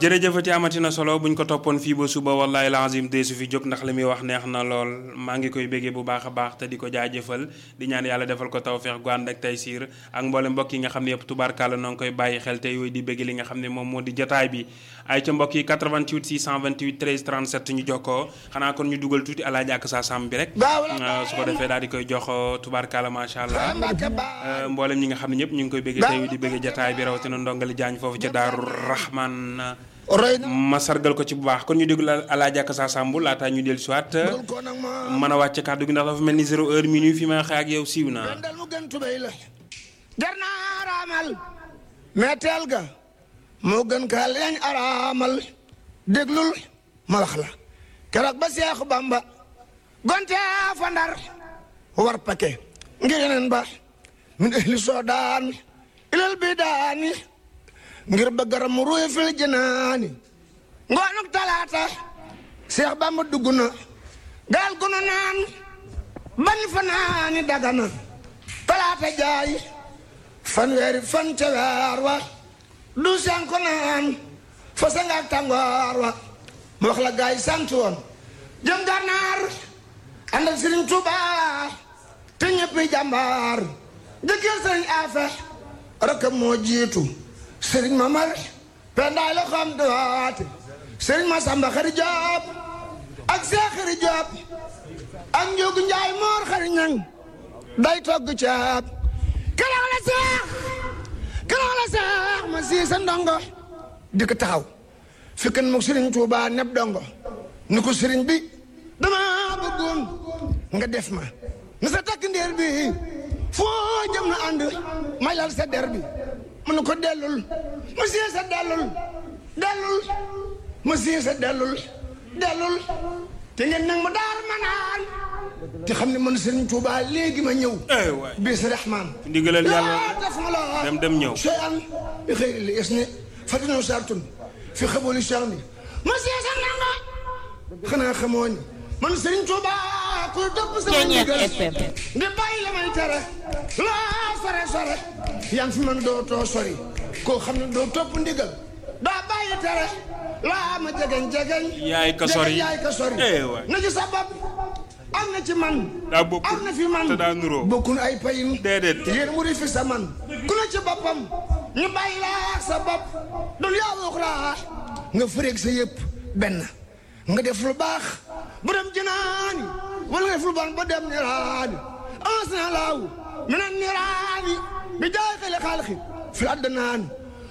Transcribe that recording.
jërëjëfati amati na solo buñ ko toppoon fii ba suba wallahi lazim de su fi jóg ndax li muy wax neex na lool maa ngi koy béggee bu baax a baax te di ko jaajëfal di ñaan yàlla defal ko tawfeex gu ànd ak taysiir ak mboole mbokk yi nga xam ne yëpp tubaarkàlla noo ngi koy bàyyi xel te yooyu di bégg li nga xam ne moom moo di jotaay bi ay ca mbokk yi 88 628 13 37 ñu jokkoo xanaa kon ñu dugal tuuti alaaji ak sa sam bi rek su ko defee daal di koy jox tubaarkàlla macha allah mboolem ñi nga xam ne ñëpp ñu ngi koy béggee te yooyu di béggee jotaay bi rawatina ndongali jaañ foofu ca daaru rahman ma sargal ko ci bu baax kon ñu déglu alaaji ak sa sambu laata ñu dellu siwaat mën a wàcce kàddu gi ndax dafa mel ni zéro heure minuit fi ma xëy ak yow siiw na jar naa araamal metteel ga moo gën ka leeñ araamal déglul ma wax la keroog ba Seexu Bamba gonte fa Ndar war pake ngir yeneen ba min ahli soodaan ilal bidaani ngir ba garam ruy fil jinaani ngoonuk talaata Seex Bamba dugg na gaal gu nu naan ban fanaani dagana talaata jaay fanweeri fan ca weer wa du sen ko naan fa sangaak tàngoor wa mu wax la gaay sant woon jëm gànnaar ànd ak Sëriñ Tuuba te ñëppi jàmbaar jëkkër Sëriñ Afe rakam moo jiitu Sëriñ Mamar pendaay la xam duwaate Sëriñ Masamba Xari Joob ak Seex Xari Joob ak Njóogu Njaay Moor Xari Ñaŋ day togg ceeb keroog la seex keroog la seex ma sii sa ndongo di ko taxaw fi kan mook sëriñ Tuuba neb dongo ni ko sëriñ bi dama bëggoon nga def ma na sa takk ndeer bi foo jëm na ànd may lal sa der bi mu ne ko dellul ma sii sa dellul dellul ma sii sa dellul dellul te ngeen nag ma daar ma naan te xam ne man Serigne Touba léegi ma ñëw. waay bis rahman. ndigalal yàlla def ma la dem dem ñëw. sooy an bi xëy li es ne fatino sartun fi xaboli sax ni ma see sa nanga xanaa xamoo ni man Serigne Touba ku topp sama ndigal di bàyyi la may tere laa sore sore yaa ngi fi man doo too sori koo xam ne doo topp ndigal daa bàyyi tere laa ma jegeñ jegeñ yaay ka sori yaay ka sori eh waay na ci sa bopp am na ci man daa bokkul am na fi man te daa nuroo bokkun ay payin déedéet yéen mu di fi sa man ku ne ci boppam ñu bàyyi laa sa bopp dun yaa uxraa nga fëreeg sa yëpp benn nga def lu baax bu dem jënaani wala nga def lu bon ba dem niraani ansina laaw minan niraani bi jaay xale xaalxi fi addanaan